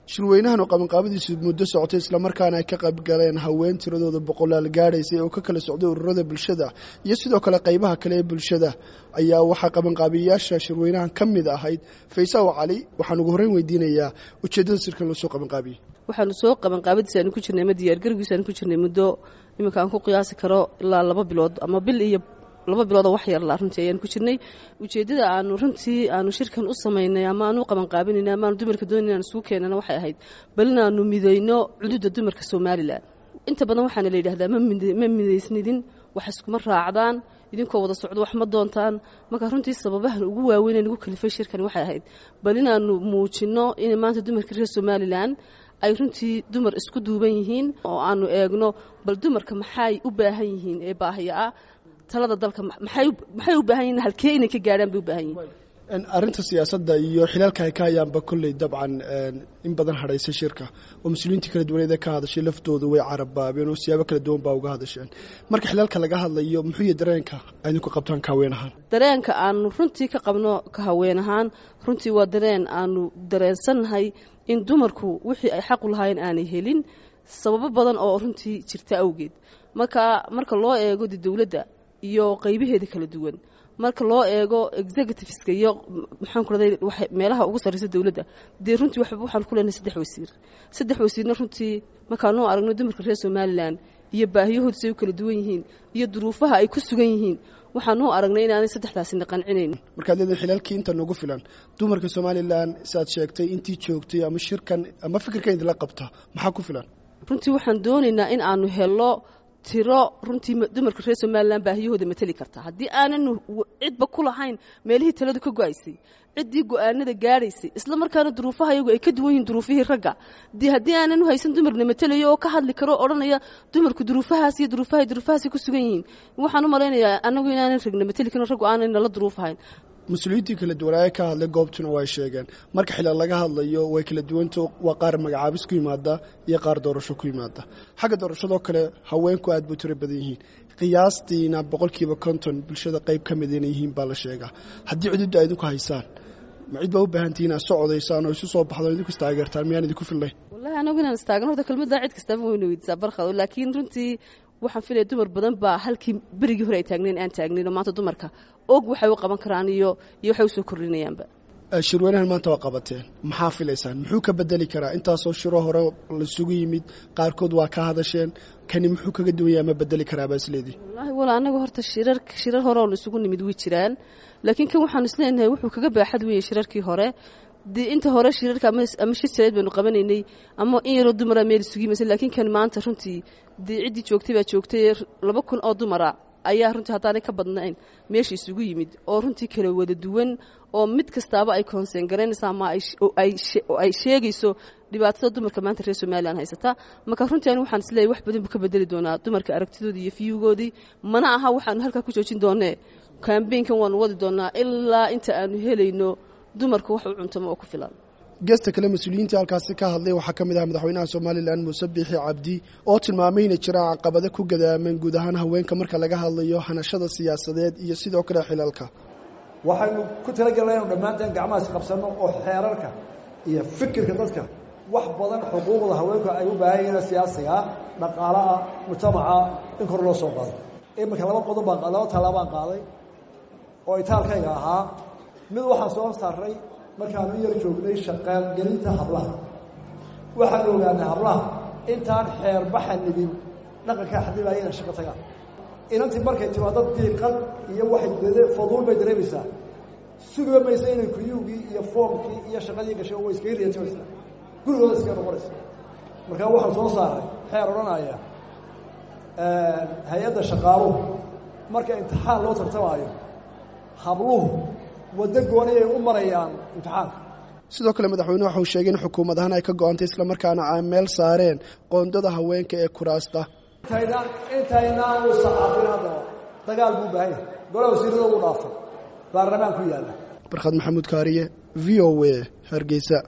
shirweynahan oo qabanqaabadiisu muddo socotay islamarkaana ay ka qayb galeen haween tiradooda boqolaal gaadhaysay oo ka kala socday ururada bulshada iyo sidoo kale qaybaha kale ee bulshada ayaa waxaa qabanqaabiyayaasha shirweynahan ka mid ahayd faysaw cali waxaan ugu horreyn weydiinayaa ujeeddada sirkan loo soo qabanqaabiyey waxaanu soo qabanqaabadiisa aanu ku jirnay ama diyaargargiisa aanu ku jirnay muddo iminka aan ku qiyaasi karo ilaa laba bilood ama bil iyo laba biloodoo wax yarla runtii ayaan ku jirnay ujeeddada aanu runtii aanu shirkan u samaynay ama aanu u qabanqaabinayna ama aanu dumarka doonay inaan isugu keenana waxay ahayd bal inaanu midayno cududa dumarka somalilan inta badan waxaana la yidhahdaa ma midaysnidin wax iskuma raacdaan idinkoo wada socdo wax ma doontaan marka runtii sababahan ugu waaweyn ee nagu kalifay shirkan waxay ahayd bal inaanu muujinno in maanta dumarka reer somalilan ay runtii dumar isku duuban yihiin oo aanu eegno bal dumarka maxay u baahan yihiin ee baahiya ah talada dalka maxay u baahan yihin halkee inay ka gaadhaan bay u baahan yihin arrinta siyaasadda iyo xilaalka ay ka hayaanba kolley dabcan in badan hadhaysay shirka oo mas-uuliyiintii kala duwaneed ee ka hadashay laftoodu way carabaabeen oo siyaabo kala duwan baa uga hadasheen marka xilaalka laga hadlayo muxuu yahy dareenka idinku qabtaan ka haween ahaan dareenka aanu runtii ka qabno ka haween ahaan runtii waa dareen aanu dareensannahay in dumarku wixii ay xaqu lahaayeen aanay helin sababo badan oo runtii jirta awgeed marka marka loo eego de dowladda iyo qaybaheeda kala duwan marka loo eego executiveska iyo maxaan ku raday meelaha ugu sarreysa dowladda dee runtii waxaan ku leenahay saddex wasiir saddex wasiirna runtii markaanu aragno dumarka reer somalilan iyo baahiyahoodu say u kala duwan yihiin iyo duruufaha ay ku sugan yihiin waxaanu aragnay inaanay saddexdaasina qancinayn markaad leedahay xilaalkii inta nagu filan dumarka somalilan siaad sheegtay intii joogtay ama shirkan ama fikirkan idinla qabta maxaa ku filan runtii waxaan doonaynaa in aanu helo tiro runtii dumarka reer somalilan baahiyahooda mateli karta haddii aanan cidba ku lahayn meelihii taladu ka go-aysay ciddii go-aanada gaadhaysay isla markaana duruufaha iyagu ay ka duwan yihiin duruufihii ragga dee haddii aanan u haysan dumarna matelayo oo ka hadli karo odhanaya dumarku duruufahaas iyo duruufaha duruufahaasay ku sugan yihiin waxaan u malaynayaa annagu inaanan ragna mateli karin raggu aanan nala duruufahayn mas-uuliyiintii kala duwanaaye ka hadlay goobtuna way sheegeen marka xilaal laga hadlayo way kala duwanta waa qaar magacaabis ku yimaada iyo qaar doorasho ku yimaada xagga doorashadoo kale haweenku aad bay tiro badan yihiin qiyaastiina boqolkiiba konton bulshada qayb ka mid inay yihiin baa la sheegaa haddii cududda a idinku haysaan ma cid baa u baahantihiin aad socodaysaan oo isu soo baxdo idinku istaageertaan miyaan idinku fillayn wallahi anagu inaan istaagan horta kelmaddaa cid kastaba wayna weydiisaa barkado laakiin runtii waxaan filaya dumar badan baa halkii berigii hore ay taagnayn aan taagnayn oo maanta dumarka og waxay u qaban karaan iyo iyo waxay usoo kordhinayaanba shirweynahan maanta waa qabateen maxaa filaysaan muxuu ka bedeli karaa intaasoo shiro hore laisugu yimid qaarkood waa ka hadasheen kani muxuu kaga duwanya ama bedeli karaabaa isleedii wallaahi wala anagu horta shirar shirar hore oo la isugu nimid way jiraan laakiin kan waxaanu isleenahay wuxuu kaga baaxad weeye shirarkii hore dee inta hore shirarka ama shir jaleed baanu qabanaynay ama in yaroo dumara meel isugu yimaysa laakiin kan maanta runtii dee ciddii joogtay baa joogtay laba kun oo dumara ayaa runtii haddaanay ka badnayn meesha isugu yimid oo runtii kala wada duwan oo mid kastaaba ay koonseen garaynaysa ama ay sheegayso dhibaatada dumarka maanta reer somalilan haysata marka runtii ani waxaan isleeyahy wax badan buu ka bedeli doonaa dumarka aragtidoodii iyo fiyugoodii mana aha waxaanu halkaa ku joojin doonee kambeynkan waanu wadi doonaa ilaa inta aanu helayno dumarka wax u cuntamo oo ku filan geesta kale mas-uuliyiintii halkaasi ka hadlay waxaa ka mid ah madaxweynaha somalilan muuse biixi cabdi oo tilmaamay inay jiraan caqabado ku gadaaman guud ahaan haweenka marka laga hadlayo hanashada siyaasadeed iyo sidoo kale xilalka waxaynu ku talagelnay inu dhammaanteen gacmahaas qabsanno oo xeerarka iyo fikirka dadka wax badan xuquuqda haweenku ay u baahan yihiin siyaasiga dhaqaalaha mujtamaca in kor loo soo qaado iminka laba qodob baan laba tallaabaan qaaday oo itaalkayga ahaa mid waxaan soo saaray markaanu yar joognay shaqaalgelinta hablaha waxaanu ogaanay hablaha intaan xeerbaxa nidin dhaqankaa xadibaya inay shaqo tagaan inantii markay timaado diiqad iyo waxay dede faduul bay dareemaysaa sugiba maysa inay kuyuugii iyo foomkii iyo shaqadii gashay way iskaga riyatimaysaa gurigooda iskaga noqonaysa markaa waxaan soo saaray xeer odhanaya hay-adda shaqaaluhu marka imtixaan loo tartamaayo habluhu waddo gooni ay u marayaan imtixaanka sidoo kale madaxweyne waxauu sheegay in xukuumad ahaan ay ka go-antay islamarkaana ay meel saareen qoondada haweenka ee kuraasta intaynaan intaynaan u saxaafin haddaba dagaal buu baahan yahay golaa wasiirada ugu dhaafay baarlamaan ku yaalla barkhad maxamuud kaariye v o a hargeysa